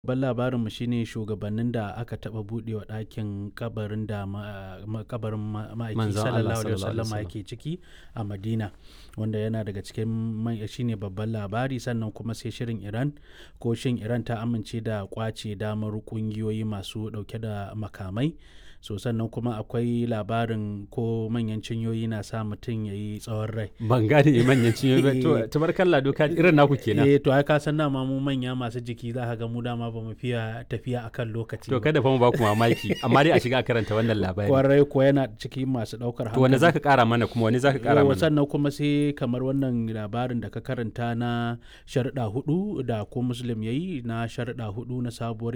Babban labarinmu shi ne shugabannin da aka taɓa buɗewa ɗakin kabarin da ma kabarin ma'aiki Manzon Allah sallallahu alaihi sallallahu alaihi wasallama yake ciki a Madina wanda yana daga cikin man shi ne babban labari sannan kuma sai shirin Iran ko shin Iran ta amince da ƙwace damar ƙungiyoyi masu ɗauke da makamai so sannan kuma akwai labarin ko manyan cinyoyi na sa mutum ya yi tsawon rai. Ban gane manyan cinyoyi ba to tabarkalla doka irin naku kenan. Eh to ai ka san dama mu manya masu jiki za ka ga mu dama ba mu fiya tafiya akan lokaci To ba. kada fa mu ba ku mamaki amma dai a shiga a karanta wannan labari. Kwarai ko yana cikin masu ɗaukar To wani zaka kara mana kuma wani zaka kara Yawwa, mana? sannan kuma sai kamar wannan labarin da ka karanta na sharuɗa hudu da ko muslim ya yi na sharuɗa hudu na sabuwar